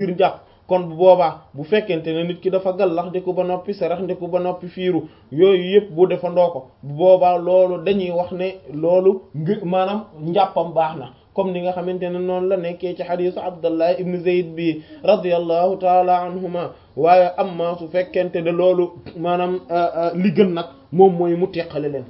ngir jàpp kon bu boobaa bu fekkente ne nit ki dafa gallax ndiku ba noppi sarax ndiku ba noppi fiiru yooyu yëpp bu defandoo ko bu boobaa loolu dañuy wax ne loolu ngi maanaam njàppam baax na comme ni nga xamante ne noonu la nekkee ci xadiisu Abdallah ibn Zayd bi radiyallahu taala anhuma waaye amma su fekkente ne loolu maanaam li gën nag moom mooy mu teqale leen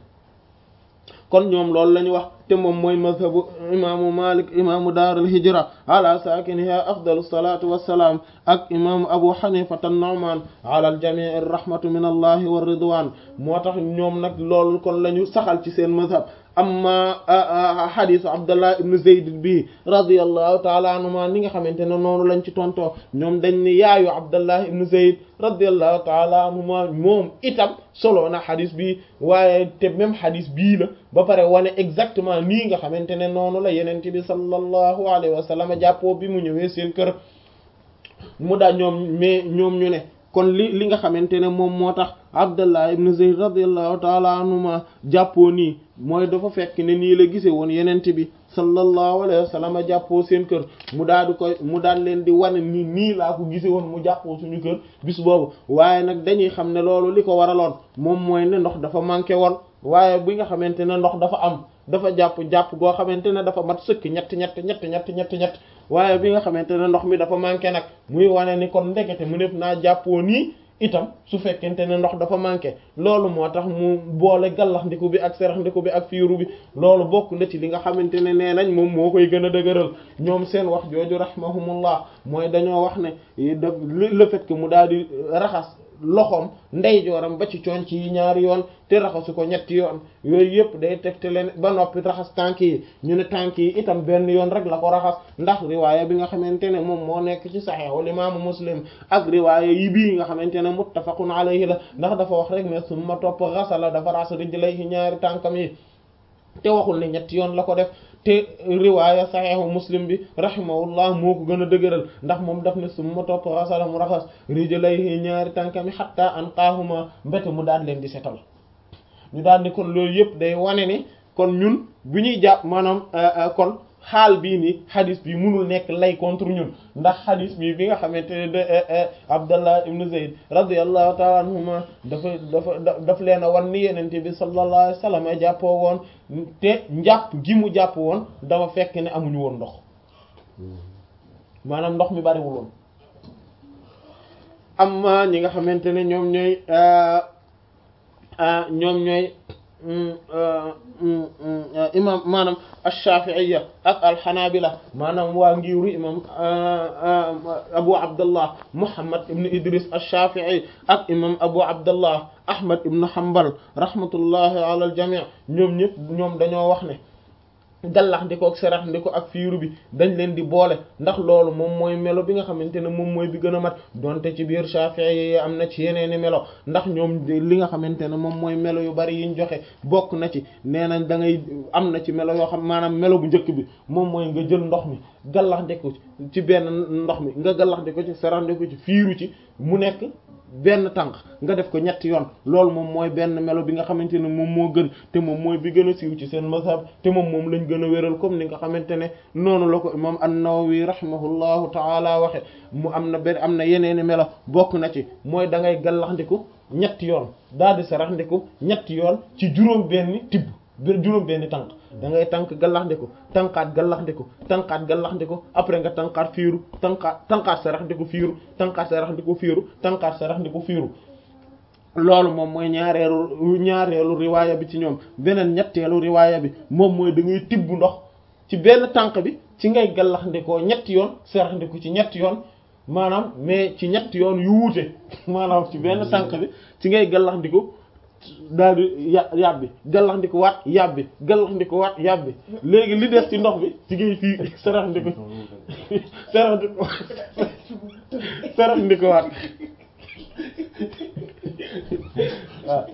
kon ñoom loolu la ñu wax te moom mooy mazhabu imaamu Malik imaamu daaral hijra ala saakiniha afdalu salaatu wassalaam ak imaamu Abu Hanifa an-Nu'man ala al-jamii rahmatu min allahi wa ridwan moo tax ñoom nag loolu kon la ñu saxal ci seen mazhab amma hadisu Abdullah ibn Zayd bi radiyallahu taala anhuma ni nga xamante ne noonu lañ ci tontoo ñoom dañ ne yaayu Abdullah ibn Zayd radiyallahu taala anhuma moom itam solo na hadis bi waaye te même hadis bii la ba pare wane exactement nii nga xamante ne noonu la yenente bi sallallahu alayhi wa sallam jàppoo bi mu ñëwee seen kër mu daa ñoom mais ñoom ñu ne kon li li nga xamante ne moom moo tax Abdullah ibn Zayd radiyallahu taala anhuma jàppoo nii mooy dafa fekk ne nii la gise woon yenente bi sallallahu alayhi wa sallam jàppoo seen kër mu daal di koy mu daal leen di wane ni nii laa ko gise woon mu jàppoo suñu kër bis boobu waaye nag dañuy xam ne loolu li ko waraloon moom mooy ne ndox dafa manqué woon waaye bi nga xamante ne ndox dafa am dafa jàpp jàpp goo xamante ne dafa mat sëkk ñett ñett ñett ñett ñett ñett waaye bi nga xamante ne ndox mi dafa manqué nag muy wane ni kon ndekete mu def naa jàppoo nii itam su fekkente ne ndox dafa manqué loolu moo tax mu boole gallax ndiku bi ak serax ndiku bi ak fiiru bi loolu bokk na ci li nga xamante ne nee nañ moom moo koy gën a dëgëral ñoom seen wax jooju rahmahumullah mooy dañoo wax ne da le fait que mu daal di raxas loxoom ndeyjooram ba ci coon ci ñaari yoon te raxasu ko ñetti yoon yooyu yëpp day tegte leen ba noppi raxas tànk yi ñu ne tànk yi itam benn yoon rek la ko raxas ndax riwaaya bi nga xamante ne moom moo nekk ci saxiixul imaamu muslim ak riwaaya yi bii nga xamante ne muttafaqun alayhi la ndax dafa wax rek ne summa topp xasala dafa raxas rijlayhi ñaari tànkam yi te waxul ne ñetti yoon la ko def te riwaaya saxiixu muslim bi rahimahullah moo ko gën a dëgëral ndax moom daf ne summa topp xasala mu raxas rijlayhi ñaari tànkami xatta anqaahuma mbete mu daan leen di setal ñu daan ni kon loolu yëpp day wane ni kon ñun bu ñuy jàpp maanaam kon xaal bii nii xadis bi munul nekk lay contre ñun ndax xadis bi bi nga xamante ne de Abdallah ibn Zayd radiyallahu ta'ala anhuma dafa dafa daf leen a wan ni yenente bi sallallahu alayhi wasallam jàppoo woon te njàpp gi mu jàpp woon dafa fekk ne amuñu woon ndox maanaam ndox mi bariwul woon amma ñi nga xamante ne ñoom ñooy ñoom ñooy imam maanaam ash-Shafi'iyya ak al-Hanabila maanaam waa ngiiru imam Abu Abdullah Muhammad ibn Idris ash-Shafi'i ak imam Abu Abdullah Ahmad ibn Hanbal rahmatullahi ala al-jami' ñoom ñëpp ñoom dañoo wax ne gallax ndiko ak serax ndiko ak fiiru bi dañ leen di boole ndax loolu moom mooy melo bi nga xamante ne moom mooy bi gën a mat donte ci biir Shafi'i yi am na ci yeneeni melo ndax ñoom li nga xamante ne moom mooy melo yu bari yiñ joxe bokk na ci nee nañ da ngay am na ci melo yoo xam maanaam melo bu njëkk bi moom mooy nga jël ndox mi gallax ndiko ci benn ndox mi nga gallax ndiko ci serax ndiko ci fiiru ci mu nekk benn tànk nga def ko ñetti yoon loolu moom mooy benn melo bi nga xamante ne moom moo gën te moom mooy bi gën a siiw ci seen mazhab te moom moom lañ gën a wéral comme ni nga xamante ne noonu la ko imam an-Nawawi rahimahullahu taala waxe mu am na benn am na yeneeni melo bokk na ci mooy da ngay gallaxndiku ñetti yoon daal di saraxndiku ñetti yoon ci juróom benn tibb juróom benn tànk da ngay tànk gallaxndiku tànkaat gallaxndiku tànkaat gallaxndiku après nga tànkaat fiiru tànkaat tànkaat saraxndiku fiiru tànkaat saraxndiku fiiru tànkaat saraxndiku fiiru loolu moom mooy ñaareelu ñaareelu riwaaya bi ci ñoom beneen ñetteelu riwaaya bi moom mooy da ngay tibb ndox ci benn tànk bi ci ngay gallaxndikoo ñetti yoon saraxndiku ci ñetti yoon maanaam mais ci ñetti yoon yu wuute maanaam ci benn tànk bi ci ngay gallaxndiku daal di ya yàbbi gallax ndi ko waat yàbbi gallax ndi ko waat yàbbi léegi li des ci ndox bi ci ngay fii sarax ndi ko sarax ndi ko sarax ndi ko waat waaw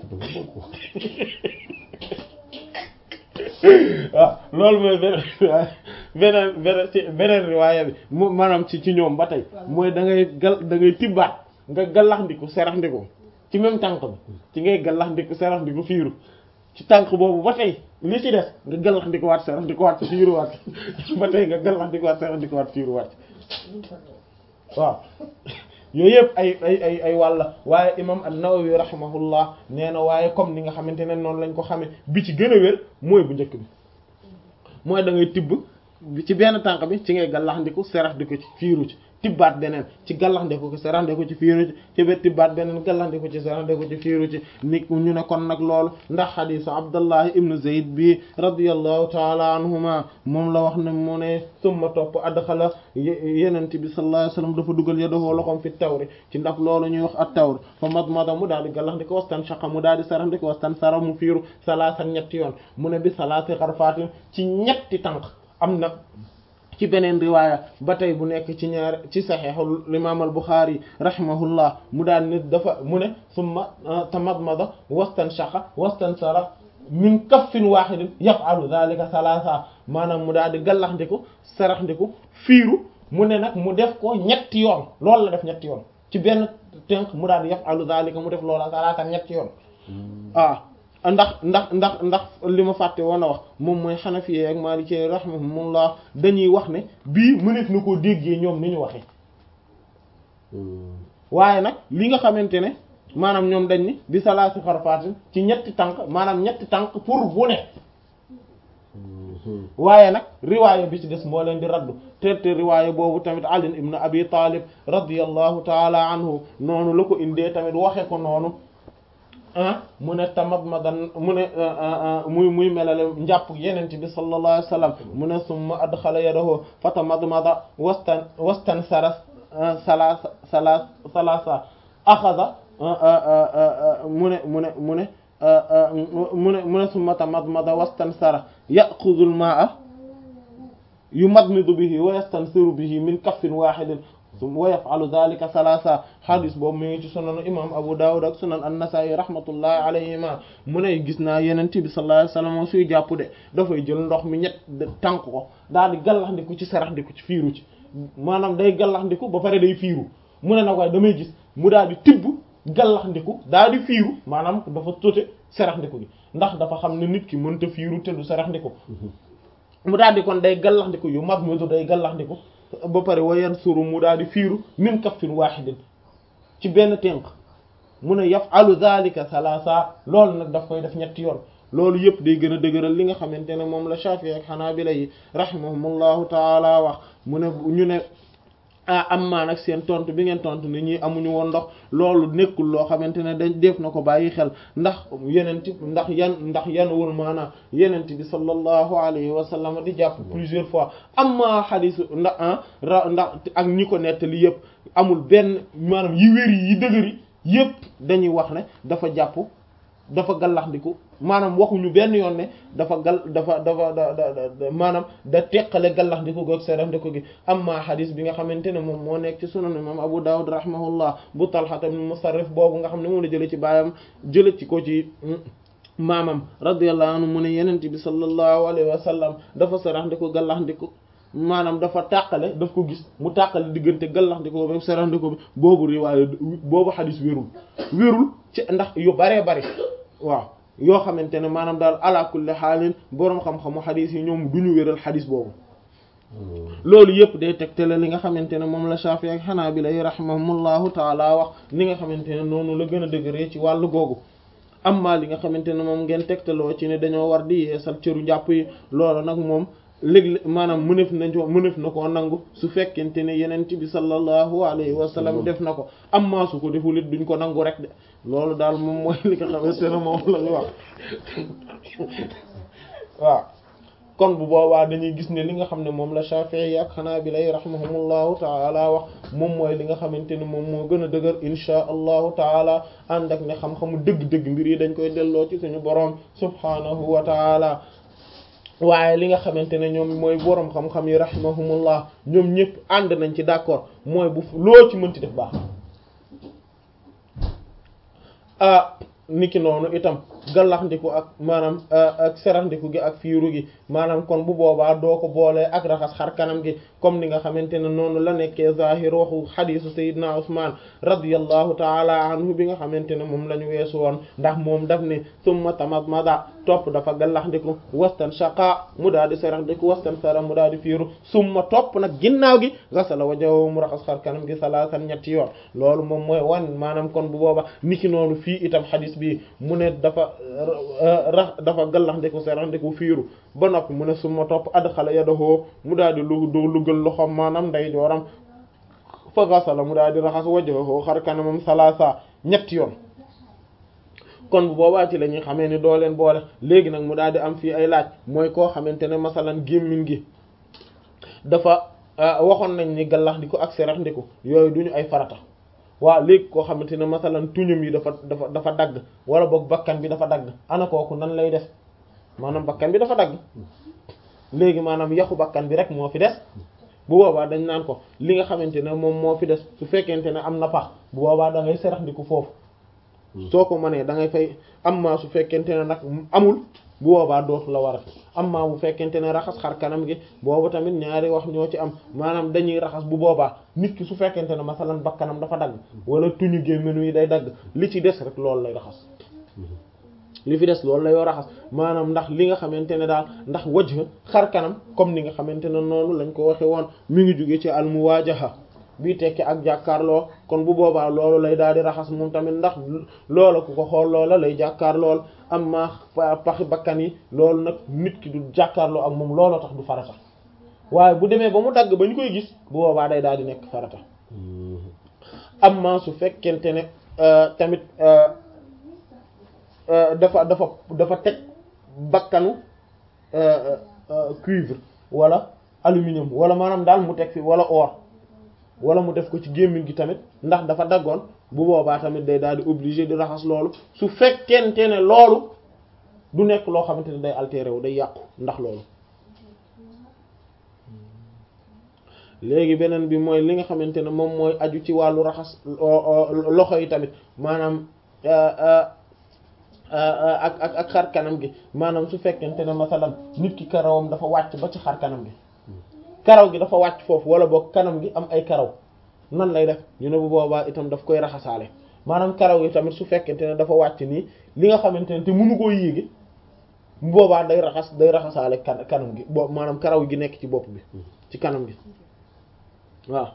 waaw loolu mooy beneen beneen beneen ci beneen riwaaya bi mu maanaam ci ci ñoom ba tey mooy da ngay gal da ngay tibbaat nga gallax ndi ko sarax ndi ko ci même tànk bi ci ngay gallax ndi ko sarax ndi ko fiiru ci tànk boobu ba tey li ci des nga gallax ndi ko waat sarax ndi ko waat fiiru waat ba tey nga gallax ndi ko waat sarax ndi ko waat fiiru waat waaw yooyu yëpp ay ay ay ay wàlla waaye imam an-Nawawi rahimahullah nee na waaye comme ni nga xamante ne noonu lañ ko xamee bi ci gën a wér mooy bu njëkk bi mooy da ngay tibb ci benn tànk bi ci ngay gallaxndiku serax di ko ci fiiru ci tibbaat beneen ci gallaxndiku ko serax di ko ci fiiru ci ci bet tibbaat beneen gallaxndiku ci serax di ko ci fiiru ci ni ñu ne kon nag loolu ndax xadiisu Abdallah ibnu Zayd bi radiyallahu taala anhuma moom la wax ne mu ne summa topp adxala yenent bi sallallahu alayhi wasallam dafa dugal yadahu loxoom fi tawri ci ndax loolu ñuy wax at tawri fa madmada mu daal di gallaxndiku wastan shaqa mu daal di serax di ko wastan sara mu fiiru salaasan ñetti yoon mu ne bi salaasi xarfaatin ci ñetti tànk am na ci beneen riwaaya ba tey bu nekk ci ñaar ci saxiixul imaam al Buxaari rahimahullah mu daan nit dafa mu ne summa tamadmada wastanshaqa wastansara min kaffin waahidin yaf'alu dhalika salaasa maanaam mu daal di gallaxndiku saraxndiku fiiru mu ne nag mu def ko ñetti yoon loolu la def ñetti yoon ci benn tënk mu daal di yaf'alu dhalika mu def loola salaasa ñetti yoon ah ndax ndax ndax ndax li ma fàtte woon a wax moom mooy xanafi ak maliki rahimahumullah dañuy wax ne bii mëneef na koo déggee ñoom ni ñu waxee waaye nag li nga xamante ne maanaam ñoom dañ ni bi salaasi xarfaatin ci ñetti tànk maanaam ñetti tànk pour bu ne waaye nag riwaaya bi ci des moo leen di raddu te te riwaaya boobu tamit Ali ibn Abi Talib radiyallahu taala anhu noonu la ko indee tamit waxe ko noonu ah mu ne tamad madan mu ne muy muy melale njàpp yeneen bi sallallahu alayhi wa sallam mu ne summa adxala yadahu fatamadmada wastan wastan saras salas salas salasa axada mu ne mu ne mu ne mu ne mu ne summa tamadmada wastan sara yaxudu lmaa yumadmidu bihi wa yastansiru bihi min kaffin wahidin wa yaf'alu dhalika thalatha hadis boobu mi ngi ci sunan imam Abu Dawud ak sunan an-Nasa'i rahmatullahi alayhima mu ne gis naa Yonent bi sallallahu alayhi wasallam suy jàpp de dafay jël ndox mi ñett tànk ko daal di gallaxndiku ci saraxndiku ci fiiru ci maanaam day gallaxndiku ba pare day fiiru mu ne nag waaye damay gis mu daal di tibb gallaxndiku daal di fiiru maanaam dafa tote saraxndiku gi ndax dafa xam ne nit ki mënta fiiru te du saraxndiku mu daal di kon day gallaxndiku yu mag mu day gallaxndiku ba pare wayan suru mu daal di fiiru min kaffin wahidin ci benn tenk mu ne yaf'alu dhalika thalatha loolu nag daf koy def ñetti yoon loolu yëpp day gën a dëgëral li nga xamante ne moom la Shafi'i ak Hanabila yi rahimahumullahu taala wax mu ne ñu ne ah am maa nag seen tontu bi ngeen tontu ne ñii amuñu woon ndox loolu nekkul loo xamante ne dañ def na ko bàyyi xel ndax yenent ndax yan ndax yan wul maanaam yenent bi sallallahu alayhi wa sallam di jàpp plusieurs fois am maa xadisu ndax ah ra ndax ak ñi ko nettali yëpp amul benn maanaam yi wér yi dëgër yi yëpp dañuy wax ne dafa jàpp dafa gallaxndiku maanaam waxuñu benn yoon ne dafa gal dafa dafa da da maanaam da teqale gallaxndiku goog serandiku gi amma hadis bi nga xamante ne moom moo nekk ci sunan imam Abu Dawud rahimahullah bu Talha ibn Musarrif boobu nga xam ne moom la jële ci baayam jële ci ko ci maamam radiyallahu anhu mu ne yenent bi sallallahu alayhi wa sallam dafa saraxndiku gallaxndiku maanaam dafa tàqale daf ko gis mu tàqale diggante gallaxndiko ba seraxndiko bi boobu riwaaye boobu xadis wérul wérul ci ndax yu baree bari waaw yoo xamante ne maanaam daal ala kulli xaalin boroom xam-xamu xadis yi ñoom du ñu wéral xadis boobu loolu yëpp day tegtale li nga xamante ne moom la Shafi'i ak Hanabila yi rahimahumullahu taala wax ni nga xamante ne noonu la gën a dëgëree ci wàllu googu amma li nga xamante ne moom ngeen tegtaloo ci ne dañoo war di yeesal cëru njàpp yi loolu nag moom léegi maanaam mënef na mënef na koo nangu su fekkente ne yenent bi sallallahu alayhi wa sallam def na ko amma su ko deful it duñ ko nangu rek de loolu daal moom mooy li nga xamante ne moom la ñu wax waaw kon bu boobaa dañuy gis ne li nga xam ne moom la Shafi'i ak Hanabila rahimahumullahu taala wax moom mooy li nga xamante ne moom moo gën a dëgër insha allahu taala ànd ak ne xam-xamu dëgg-dëgg mbir yi dañ koy delloo ci suñu boroom subhanahu wa taala waaye li nga xamante ne ñoom mooy boroom xam-xam yi rahimahumullah ñoom ñëpp ànd nañ ci d'accord mooy bu loo ci mënti def baax ah niki noonu itam gallaxndiku ak maanaam ak seraxndiku gi ak fiiru gi maanaam kon bu boobaa doo ko boolee ak raxas xar kanam gi comme ni nga xamante ne noonu la nekkee zahir waxu xadisu sayidna usman radiyallahu taala anhu bi nga xamante ne moom la ñu weesu woon ndax moom daf ne summa tamadmada topp dafa gallaxndiku wastan shaqa mu daal di seraxndiku wastan sara mu daal di fiiru summa topp nag ginnaaw gi gasala wajahu mu raxas xar kanam gi salaasan ñetti yoon loolu moom mooy wan maanaam kon bu booba niki noonu fii itam xadis bi mu ne dafa rax dafa gallaxndiku seraxndiku fiiru ba noppi mu ne summa topp adxala yadahu mu daal di lu lugal loxom maanaam nday jooram fa gasala mu daal di raxas wajahu xar kanamam salaasa ñetti yoon kon bu boobaa ci la ñuy xamee ni doo leen boole léegi nag mu daal di am fii ay laaj mooy koo xamante ne masalan gémmiñ gi dafa waxoon nañ ni gallax ndiku ak serax ndiku yooyu duñu ay farata waaw léegi koo xamante ne masalan tuñum yi dafa dafa dafa dagg wala boog bakkan bi dafa dagg ana kooku nan lay def maanaam bakkan bi dafa dagg léegi maanaam yaxu bakkan bi rek moo fi des bu boobaa dañ naan ko li nga xamante ne moom moo fi des su fekkente ne am na pax bu boobaa da ngay serax ndiku foofu soo ko mënee da ngay fay am maa su fekkente ne nag amul bu boobaa dootu la war a am maa bu fekkente ne raxas xar kanam gi boobu tamit ñaari wax ñoo ci am maanaam dañuy raxas bu boobaa nit ki su fekkente ne masalan bakkanam dafa dagg wala tuñu gémmiñ yi day dagg li ci des rek loolu lay raxas li fi des loolu la yoo raxas maanaam ndax li nga xamante ne daal ndax wajh xar kanam comme ni nga xamante ne noonu lañ ko waxe woon mi ngi jóge ci almuwaajaha bii tekki ak jàkkaarloo kon bu boobaa loolu lay daal di raxas moom tamit ndax loola ku ko xool loola lay jàkkaar lool am ma paxi bakkan yi loolu nag nit ki du jàkkaarloo ak moom looloo tax du farata waaye bu demee ba mu dagg ba ñu koy gis bu boobaa day daal di nekk farata am ma su fekkente ne tamit dafa dafa dafa teg bakkanu cuivre wala aluminium wala maanaam daal mu teg fi wala or wala mu def ko ci gémmiñ gi tamit ndax dafa daggoon bu boobaa tamit day daal di obligé di raxas loolu su fekkente ne loolu du nekk loo xamante ne day altéré wu day yàqu ndax loolu léegi beneen bi mooy li nga xamante ne moom mooy aju ci wàllu raxas loxo yi tamit maanaam ak ak ak xar kanam gi maanaam su fekkente ne masalan nit ki karawam dafa wàcc ba ci xar kanam gi karaw gi dafa wàcc foofu wala boog kanam gi am ay karaw nan lay def ñu ne bu boobaa itam daf koy raxasaale maanaam karaw gi tamit su fekkente ne dafa wàcc nii li nga xamante ne te mënu koo yéegi bu boobaa day raxas day raxasaale kan kanam gi boobu maanaam karaw gi nekk ci bopp bi ci kanam gi waaw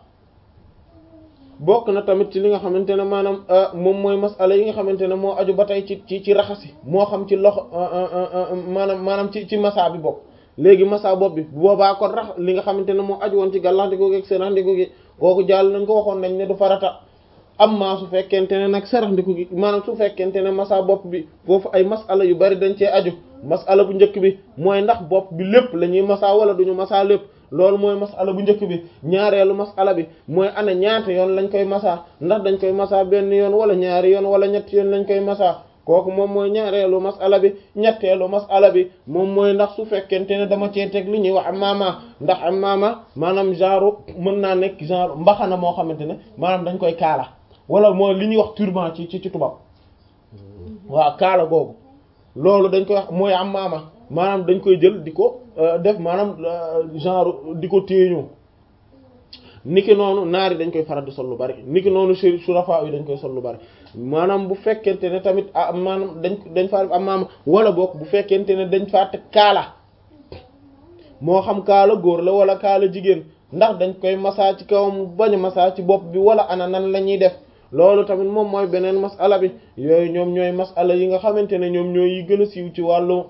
bokk na tamit ci li nga xamante ne maanaam moom mooy masala yi nga xamante ne moo aju ba tey ci ci ci raxasi moo xam ci loxo maanaam maanaam ci ci masa bi bokk léegi masa bopp bi bu boobaa kon rax li nga xamante ne moo aju woon ci gàllandiku gi ak seraxndiku gi kooku jàll nañ ko waxoon nañ ne du farata am maa su fekkente ne nag seraxndiku gi maanaam su fekkente ne masa bopp bi foofu ay masala yu bari dañ cee aju masala bu njëkk bi mooy ndax bopp bi lépp la ñuy masa wala duñu masa lépp loolu mooy masala bu njëkk bi ñaareelu masala bi mooy ana ñaata yoon lañ koy masa ndax dañ koy masa benn yoon wala ñaari yoon wala ñetti yoon lañ koy masa kooku moom mooy ñaareelu masala bi ñetteelu masala bi moom mooy ndax su fekkente ne dama cee teg li ñuy wax amaama ndax amaama maanaam genre mën naa nekk genre mbaxana moo xamante ne maanaam dañ koy kaala wala mooy li ñuy wax turban ci ci ci tubaab waaw kaala googu loolu dañ koy wax mooy amaama maanaam dañ koy jël di ko def maanaam genre di ko téeñoo niki noonu naari dañ koy faral di sol lu bari niki noonu sur surafa yi dañ koy sol lu bari maanaam bu fekkente ne tamit ah maanaam dañ dañ faa def amaama wala boog bu fekkente ne dañ faa teg kaala moo xam kaala góor la wala kaala jigéen ndax dañ koy masaa ci kawam bañ a masaa ci bopp bi wala ana nan la ñuy def loolu tamit moom mooy beneen masala bi yooyu ñoom ñooy masala yi nga xamante ne ñoom ñooy yi gën a siiw ci wàllu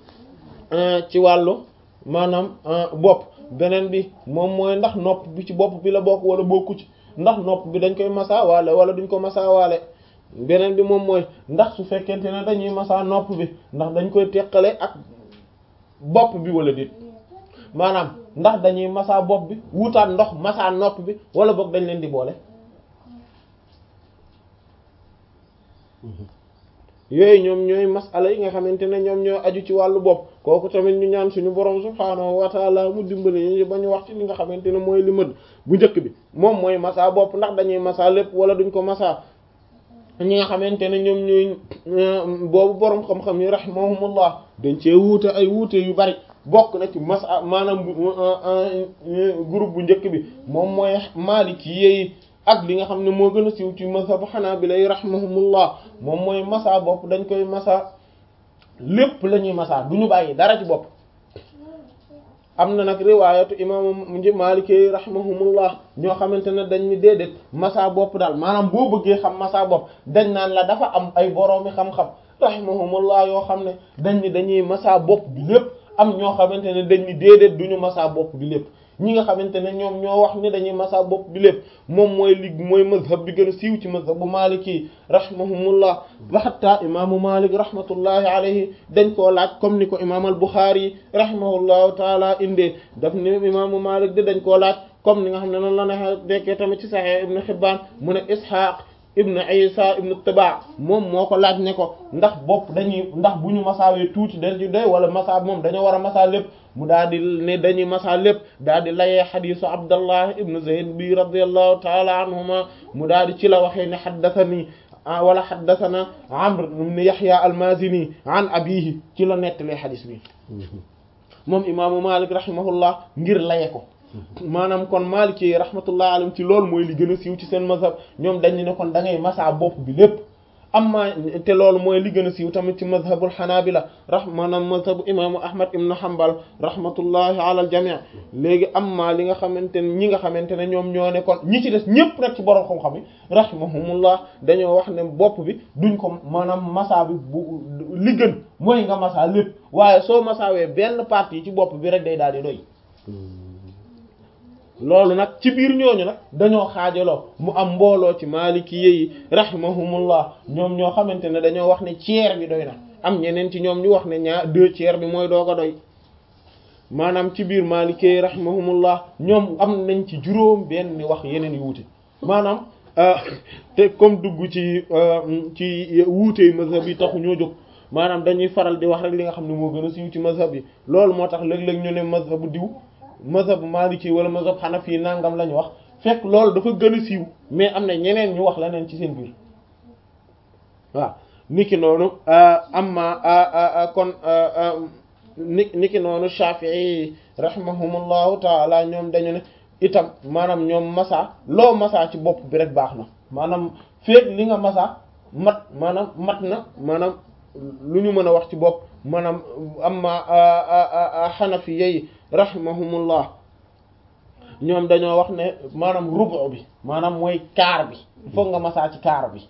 ci wàllu maanaam bopp beneen bi moom mooy ndax nopp bi ci bopp bi la bokk wala bokku ci ndax nopp bi dañ koy masaa waale wala duñ ko masaa waale beneen bi moom mooy ndax su fekkente ne dañuy masaa nopp bi ndax dañ koy teqale ak bopp bi wala déet maanaam ndax dañuy masaa bopp bi wutaat ndox masaa nopp bi wala boog dañ leen di boole yooyu ñoom ñooy masala yi nga xamante ne ñoom ñoo aju ci wàllu bopp kooku tamit ñu ñaan suñu borom subhaanahu wa taala mu dimbali ñu ba ñu wax ci li nga xamante ne mooy li mën bu njëkk bi moom mooy masa bopp ndax dañuy masa lépp wala duñ ko masa ñi nga xamante ne ñoom ñooy boobu borom xam-xam yi rahimahumullah dañ cee wuute ay wuute yu bari bokk na ci masa maanaam groupe bu njëkk bi moom mooy maliki yi ak li nga xam ne moo gën a siiw ci mazhab hanabila yi rahimahumullah moom mooy masa bopp dañ koy masa lépp la ñuy masa du ñu bàyyi dara ci bopp am na nag riwaayatu imaamu maliki rahimahumullah ñoo xamante ne dañ ni déedéet masa bopp daal maanaam boo bëggee xam masa bopp dañ naan la dafa am ay boroomi xam-xam rahimahumullah yoo xam ne dañ ni dañuy masa bopp bi lépp am ñoo xamante ne dañ ni déedéet duñu masa bopp bi lépp ñi nga xamante ne ñoom ñoo wax ni dañuy masa bopp bi lépp moom mooy li mooy mazhab bi gën a siiw ci mazhab bu maliki rahimahumullah ba hatta imaamu malik rahmatullahi alayhi dañ koo laaj comme ni ko imaam al buxaari rahimahullahu taala indee daf ni imaamu malik de dañ koo laaj comme ni nga xam ne noonu la nexe nekkee tamit ci sahih ibn hibbaan mu ne ishaq ibn isa ibn tibaa moom moo ko laaj ne ko ndax bopp dañuy ndax bu ñu masaawee tuuti dañ ci doy wala masa moom dañoo war a masa lépp mu daal di ne dañuy masa lépp daal di layee xadisu abdallah ibn zayd bi radiallahu taala anhuma mu daal di ci la waxee ne xaddathani wala xaddathana amr ibn yahya almazini an abihi ci la nettalee xadis bi moom imaamu malik rahimahullah ngir laye ko maanaam kon maliki yi rahmatullah alayhim ci loolu mooy li gën a siiw ci seen mazhab ñoom dañ ne kon da ngay masa bopp bi lépp amma te loolu mooy li gën a siiw tamit ci mazhabul xanaabila rah maanaam mazhabu imaamu ahmad ibn hanbal rahmatullahi ala al jami' léegi amma li nga xamante ne ñi nga xamante ne ñoom ñoo ne kon ñi ci des ñëpp rek ci borom xam-xam yi rahimahumullah dañoo wax ne bopp bi duñ ko maanaam masa bi bu li gën mooy nga masa lépp waaye soo masaawee benn partie ci bopp bi rek day daal di doy loolu nag ci biir ñooñu nag dañoo xaajaloo mu am mbooloo ci maliki yi rahimahumullah ñoom ñoo xamante ne dañoo wax ne tiers bi doy na am ñeneen ci ñoom ñu wax ne ñaar deux tiers bi mooy doog a doy maanaam ci biir maliki yi rahimahumullah ñoom am nañ ci juróom benn wax yeneen yu wuute maanaam te comme dugg ci ci wuute yi mazhab yi taxu ñoo jóg maanaam dañuy faral di wax rek li nga xam ne moo gën a siiw ci mazhab yi loolu moo tax léeg-léeg ñu ne mazhabu diw mazhab maliki wala mazhab hanafi nangam lañu wax fekk loolu dafa gën a siiw mais am na ñeneen ñu wax leneen ci seen biir waaw niki noonu amma kon ni niki noonu Shafi'i rahimahumullahu taala ñoom dañu ne itam maanaam ñoom masa loo masa ci bopp bi rek baax na maanaam fekk li nga masa mat maanaam mat na maanaam lu ñu mën a wax ci bopp maanaam amma Hanafi yi rahimahumullah ñoom dañoo wax ne maanaam rubu bi maanaam mooy kaar bi foog nga masaa ci kaar bi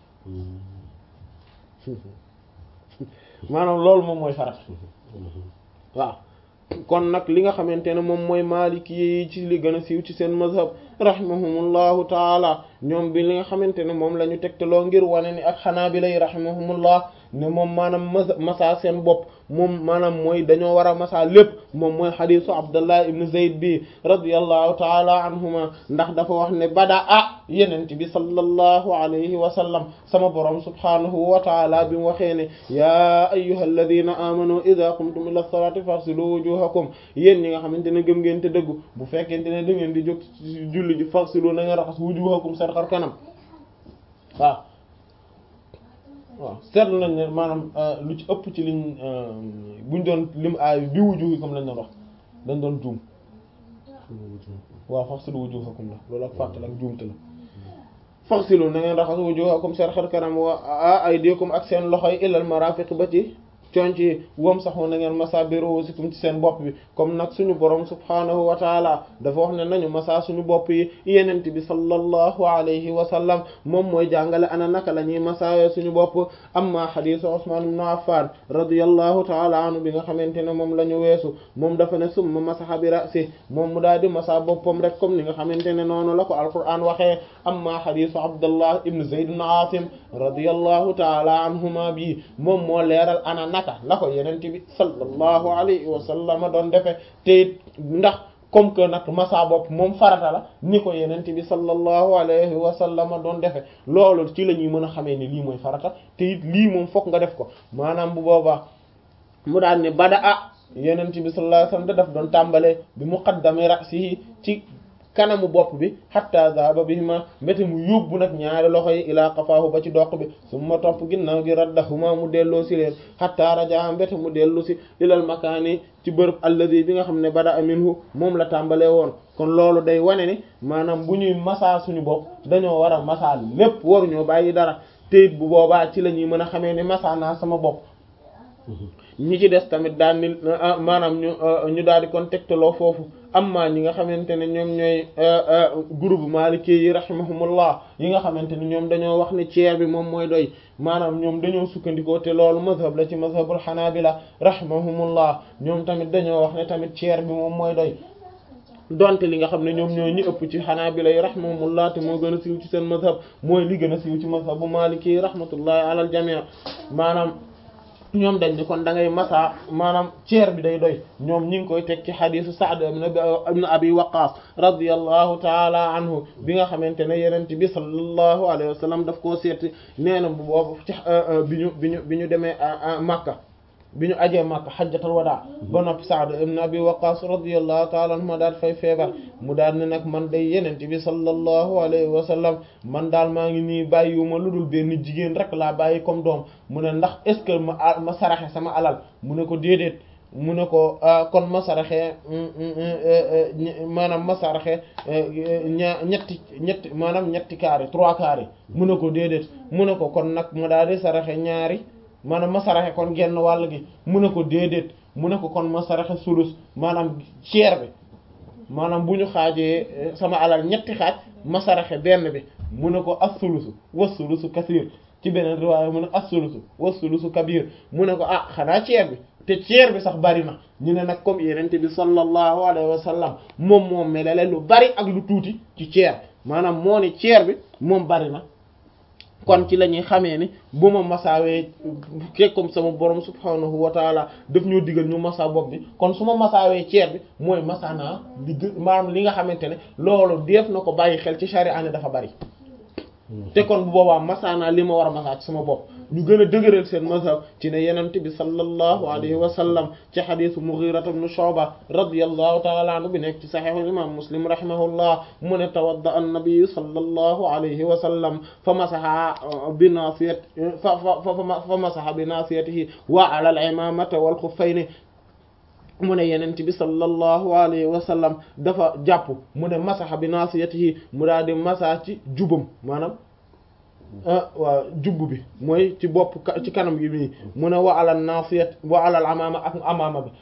maanaam loolu moom mooy farat waaw kon nag li nga xamante ne moom mooy maliki yi ci li gën a siiw ci seen mazhab rahimahumullahu taala ñoom bi li nga xamante ne moom la ñu tegtaloo ngir wane ni ak xanaabila yi rahimahumullah ne moom maanaam masa seen bopp moom maanaam mooy dañoo war a masa lépp moom mooy xadisu abdullah ibn zayd bi radiyallahu taala anhuma ndax dafa wax ne bada ah yenent bi sallallahu alayhi wa sallam sama borom subhanahu wa taala bi mu waxee ne ya ayyuha alladina amanu ida qumtum ila salati farsilu wujuhakum yéen ñi nga xamante ne gëm ngeen te dëggu bu fekkente ne da ngeen di jóg julli ji farsilu na ngeen raxas wujuhakum seen xar kanam waaw waaw seetlu nañ ne maanaam lu ci ëpp ci liñ buñ doon lim aay bi wujuhakum lañ doon wax dañ doon juum waaw faxsilu wujuhakum la loolu ak fàttal ak juumte la faxsilu na ngeen raxas wujuhakum seen xar kanam wa aydikum ak seen loxo yi ilal marafiq ba ci conc yi wam saxu na ngeen masa bi ruusikum ci seen bopp bi comme nag suñu borom subhanahu wa taala dafa wax ne nañu masa suñu bopp yi yenent bi sallallahu alayhi wa sallam moom mooy jàngale ana naka la ñuy masawee suñu bopp amma xadisu Usman ibn Affan radiyallahu taala anhu bi nga xamante ne moom la ñu weesu moom dafa ne summa masaha bi ra'si moom mu daal di masa boppam rek comme ni nga xamante ne noonu la ko alquran waxee amma xadisu Abdullah ibn Zayd ibn Asim radiyallahu taala anhuma bi moom moo leeral ana naka la ko yenent bi sallallahu alayhi wa sallam doon defe te ndax comme que nag masa bopp moom farata la ni ko yenent bi sallallahu alayhi wa sallam doon defe loolu ci la ñuy mën a xamee ni lii mooy farata te it lii moom fokk nga def ko maanaam bu boobaa mu daan ne bada ah yenent bi sallallahu alayhi wa sallam da daf doon tàmbalee bi muqaddami ra'sihi ci kanamu bopp bi hatta zaba bihima mbéte mu yóbbu nag ñaari loxo yi ilaa qafaahu ba ci doq bi summa topp ginnaaw gi raddahuma mu delloo si leen hatta raja mbéte mu dellu si ilal makaani ci bërëb alladi bi nga xam ne bada minhu moom la tàmbalee woon kon loolu day wane ni maanaam bu ñuy masaa suñu bopp dañoo war a masaa lépp waruñoo bàyyi dara te it bu boobaa ci la ñuy mën a xamee ne masaa naa sama bopp ñi ci des tamit daal ni maanaam ñu ñu daal di kon tegtaloo foofu amma ñi nga xamante ne ñoom ñooy groupe maliki yi rahimahumullah yi nga xamante ne ñoom dañoo wax ne ceer bi moom mooy doy maanaam ñoom dañoo sukkandikoo te loolu mazhab la ci mazhabul hanabila rahimahumullah ñoom tamit dañoo wax ne tamit ceer bi moom mooy doy donte li nga xam ne ñoom ñoo ñu ëpp ci hanabila yi rahimahumullah te moo gën a siiw ci seen mazhab mooy li gën a siiw ci mazhabu maliki yi rahmatullahi ala al jami' maanaam ñoom dañ ni kon da ngay masa maanaam ceer bi day doy ñoom ñi ngi koy teg ci xadisu Sa'd ibn Abi Waqqas radiyallahu taala anhu bi nga xamante ne yenent bi sallallahu alayhi wa sallam daf koo seeti nee na bu boobu ci bi ñu bi ñu bi ñu demee Makka bi ñu ajee Makka xajjatal wadaa ba noppi Sa'd ibn Abi Waqqas radiyallahu taala anhu ma daal fay feebar mu daal ne nag man day yenent bi sallallahu alayhi wa sallam man daal maa ngi nii bàyyiwuma lu dul benn jigéen rek laa bàyyi comme doom mu ne ndax est-ce que ma ma saraxe sama alal mu ne ko déedéet mu ne ko kon ma saraxe maanaam ma saraxe ña ñetti ñetti maanaam ñetti carré trois carré mu ne ko déedéet mu ne ko kon nag ma daal di saraxe ñaari maanaam ma saraxe kon genn wàll gi mu ne ko déedéet mu ne ko kon ma saraxe sulus maanaam ceer bi maanaam bu ñu xaajee sama alal ñetti xaaj ma saraxe benn bi mu ne ko as-sulusu was-sulusu kasiir ci beneen riwaaya mu ne as-sulusu was-sulusu kabiir mu ne ko ah xanaa ceer bi te ceer bi sax bari na ñu ne nag comme yenente bi sallallahu alayhi wa sallam moom moom melale lu bari ak lu tuuti ci ceer maanaam moo ni ceer bi moom bari na kon ci la ñuy xamee ni bu ma masaawee ke comme sama borom subhanahu wa taala daf ñoo digal ñu masa bopp bi kon su ma masaawee ceer bi mooy masanaa li gë maanaam li nga xamante ne loolu def na ko bàyyi xel ci sharia ne dafa bari te kon bu boobaa masaanaa li ma war a masaa ci sama bopp ñu gën a dëgëral seen mazhab ci ne yenent bi sallallahu alayhi wa sallam ci xadisu Mughira ibn Shu'ba radiyallahu ta'ala anhu bi nekk ci saxiixu imam Muslim rahimahullah mu ne tawadda an-nabi sallallahu alayhi wa sallam fa masaha bi nasiyat fa fa fa masaha bi nasiyatihi wa ala al-imamati wal xuffayni mu ne yenent bi sallallahu alayhi wa sallam dafa jàpp mu ne masaxa bi nasiyatihi mu daal di masa ci jubam maanaam waaw jubb bi mooy ci bopp ci kanam gi nii mu ne wa alal nasiyat wa alal amaama ak amaama bi